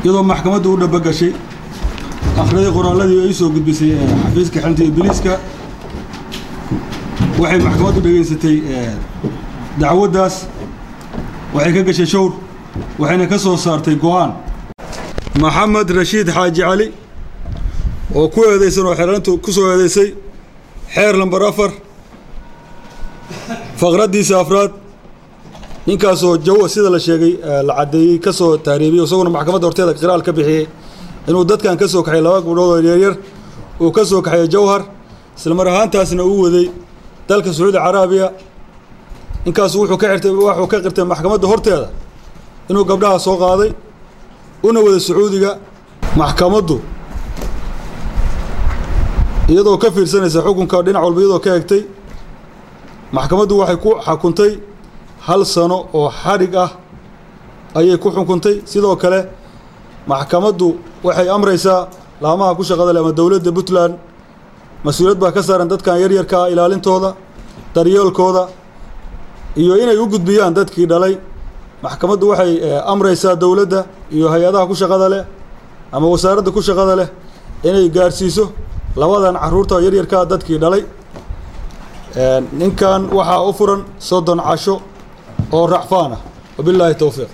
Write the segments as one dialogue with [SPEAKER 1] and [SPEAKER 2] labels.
[SPEAKER 1] iyadoo maxkamaddu u dhabagashay akhriday qoraalladii ay soo gudbisay xafiiska xelinta iyo biliiska waxay maxkamaddu dhegaysatay dacwaddaas waxay ka gashay showr waxayna ka soo saartay go'aan maxamed rashiid xaaji cali oo ku eedaysan oo xeerantu ku soo eedaysay xeer lambar afar faqraddiisa afraad ninkaasoo jawa sida la sheegay la caddeeyey ka soo taariibiyey isaguna maxkamadda horteeda qiraal ka bixiyey inuu dadkan ka soo kaxay laba gabdhood oo yaryar uu ka soo kaxeeyey jawhar isla mar ahaantaasna uu waday dalka sacuudi caraabiya ninkaasu wuxuu ka xirtay waxuu ka qirtay maxkamadda horteeda inuu gabdhaha soo qaaday una wada sacuudiga maxkamaddu iyadoo ka fiirsanaysa xukunka dhinac walba iyadoo ka egtay maxkamaddu waxay ku xukuntay hal sano oo xadhig ah ayay ku xukuntay sidoo kale maxkamaddu waxay amraysaa laamaha ku shaqada leh ama dowladda puntland mas-uuliyad baa ka saaran dadkan yaryarkaa ilaalintooda daryeelkooda iyo inay u gudbiyaan dadkii dhalay maxkamaddu waxay amraysaa dowladda iyo hay-adaha ku shaqada leh ama wasaaradda ku shaqada leh inay gaarsiiso labadan caruurta yaryarkaa dadkii dhalay ninkan waxaa u furan soddon casho oo racfaan ah wabilaahi towfiiq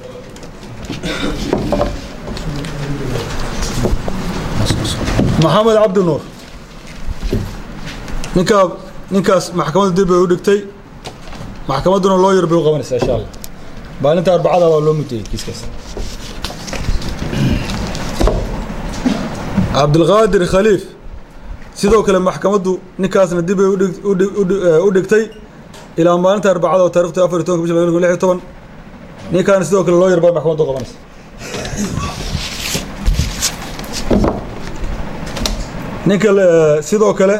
[SPEAKER 1] maxamed cabdi nuur ninkaa ninkaas maxkamadda dib bay u dhigtay maxkamadduna loo yar bay u qabanaysaa insha allah maalinta arbacada waa loo mudayey kiiskaas cabdilqaadir khaliif sidoo kale maxkamaddu ninkaasna dib bay u dhigtay ilaa maalinta arbacada oo taarikhta afar iyo tobanka bisha laba kun lix iyo toban ninkaana sidoo kale loo yar baa maxkamaddu qabanaysa ninka sidoo kale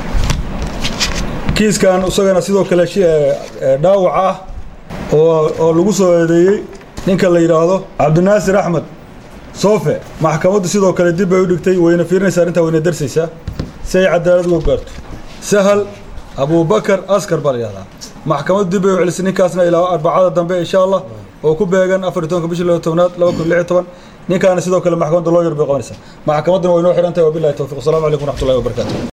[SPEAKER 1] kiiskan isagana sidoo kale dhaawac ah oo oo lagu soo eedeeyey ninka la yidhaahdo cabdinaasir axmed soofe maxkamaddu sidoo kale dib bay u dhigtay wayna fiirinaysaa arrintaa wayna darsaysaa si ay cadaalad uga gaarto sahal abubakar askar baa la yihahdaa maxkamaddu dib bay u celisay ninkaasna ilaa arbacada dambe insha allah oo ku beegan afar iyo tobanka bisha laba tobnaad laba kun lix iyo toban ninkaana sidoo kale maxkamadda loo yar bay qabanaysaa maxkamadduna way noo xidhan tahay wabilahi towfiq wasalamu calaykum waraxmatullahi wabarakatu